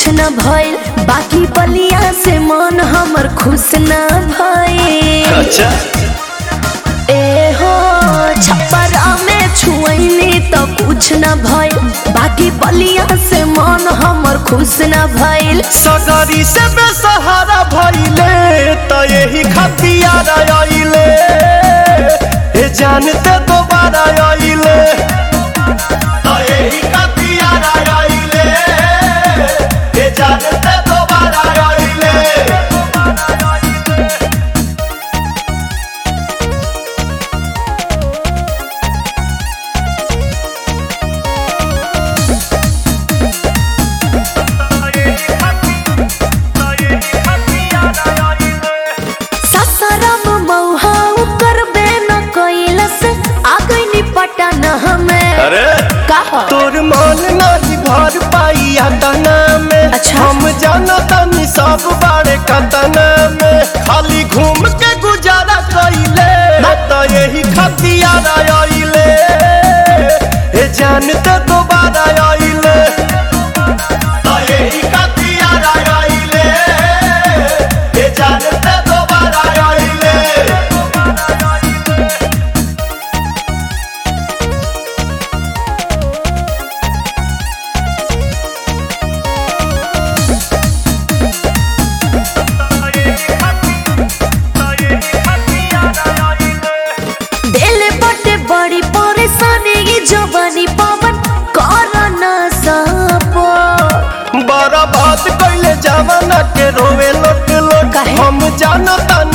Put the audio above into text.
न भइल बाकी बलिया से मन हमर खुश न भइल अच्छा ए हो छप्परा में छुअनी तो कुछ न भइल बाकी बलिया से मन हमर खुश न भइल सगरी से बेसहारा भइले त यही खतियार आइले हे जानते दोबारा आइले त यही खतियार आइले हे जानते दोबारा आइले ससरम मौहा करबे न कैलस आ गइनी पटन हमें अरे कहा तोर मन नहीं भर पाई तना में अच्छा। हम जाना तनी सब बारे कतना में खाली घूम के गुजारा कइले त यही खतियार आइले हे जानते दोबारा आइले त यही खतियार आइले हे जानते दोबारा आइले दिल बटे बड़ी परेशानी ये जवानी पवन कर न सपो बड़ा बात कैले जमाना के रोवे लोट लोट काहे? हम जानता